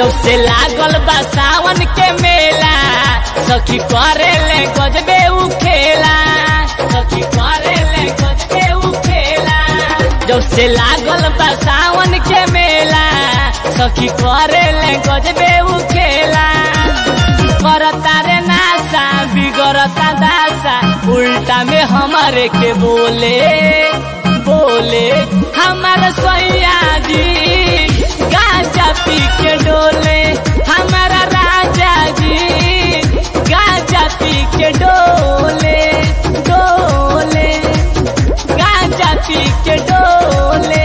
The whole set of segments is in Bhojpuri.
जब से लागल बा सावन के मेला सखी करे ले गजबे उ खेला सखी करे ले गजबे उ खेला जब से लागल बा सावन के मेला सखी करे ले गजबे उ खेला करता रे नासा बिगड़ता दासा उल्टा में हमारे के बोले बोले हमार सैया जी गाजा पी के डोले हमारा राजा जी गाजा पी के डोले डोले गाजा पी के डोले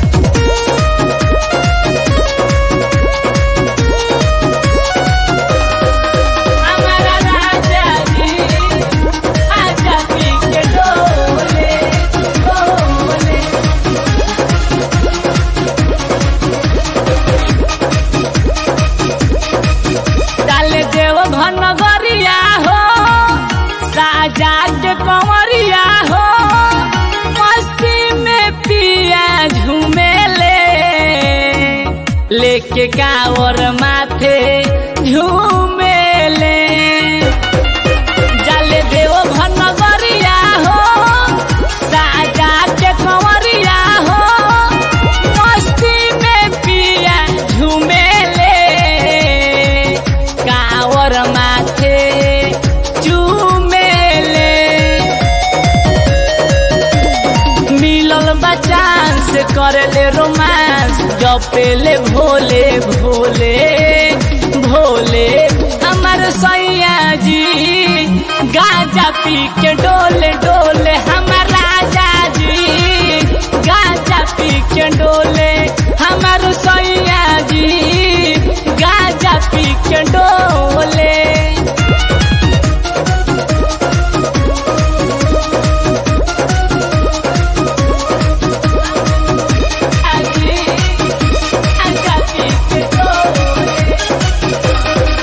हमारा राजा जी गाजा पी के डोले डोले डाले देव घन गरिया हो साजा के कंवरिया हो मस्ती में पिया झूमेले लेके कावर माथे झूमेले डाले देव घन गरिया हो साजा के कंवरिया हो मस्ती में पिया झूमेले कावर माथे चूमेले मिलल बचान से करले रोमांस जपेले भोले भोले भोले हमर सैया जी गाजा पी के डोले डोले हमर राजा जी गाजा पी के डोले हमर सैया जी गाजा पी के डोले आजी गाजा पी के डोले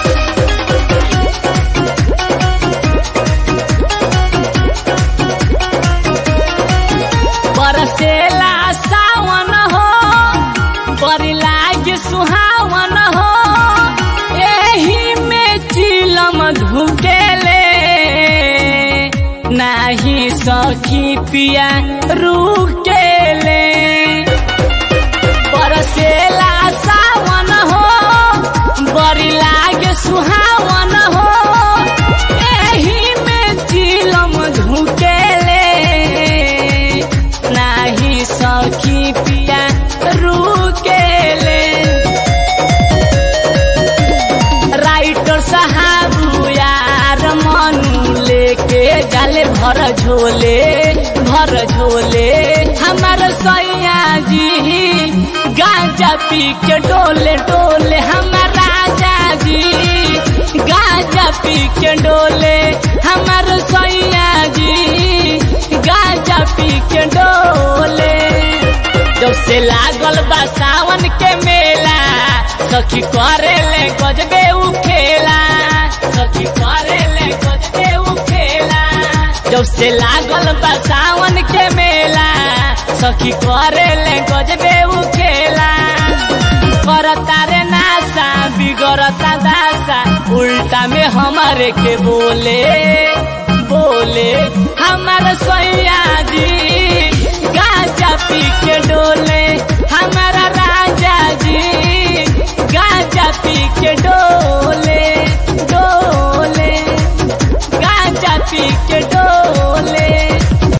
बरसेला सावन हो बड़ी लागे सुहावन हो एही में चिलम धुकेले नाही सखी पिया रुकेले बरसेला सावन हो बड़ी लागे सुहावन हो एही में चिलम धुकेले नाही सखी पिया रुकेले राइटर साहब यार मनु लेके जाले भर झोले भर झोले हमार सैया जी गांजा पी के डोले डोले हमार राजा जी गांजा पी के डोले हमार सैया जी गांजा पी के डोले जब से लागल बा सावन के मेला सखी करे ले गजबे उ खेला सखी करे ले गजबे उ खेला जब से लागल बा सावन के मेला सखी करे ले गजबे उ खेला करता रे नासा बिगड़ता दासा उल्टा में हमारे के बोले बोले हमार सैया जी